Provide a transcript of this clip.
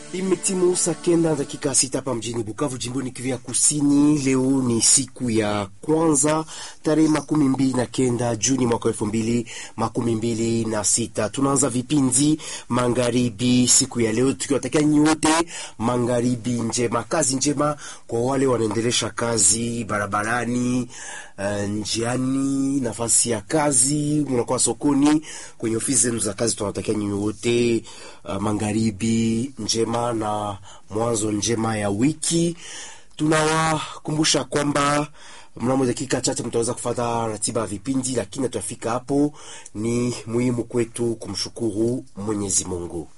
Imetimu saa kenda dakika sita hapa mjini Bukavu, jimboni Kivu ya Kusini. Leo ni siku ya kwanza tarehe makumi mbili na kenda Juni mwaka elfu mbili makumi mbili na sita. Tunaanza vipindi magharibi siku ya leo tukiwatakia nyote magharibi njema, kazi njema kwa wale wanaendelesha kazi barabarani, uh, njiani, nafasi ya kazi, mnakuwa sokoni, kwenye ofisi zenu za kazi. Tunawatakia nyote uh, magharibi njema na mwanzo njema ya wiki. Tunawakumbusha kwamba mnamo dakika chache mtaweza kufata ratiba ya vipindi, lakini tutafika hapo. Ni muhimu kwetu kumshukuru Mwenyezi Mungu.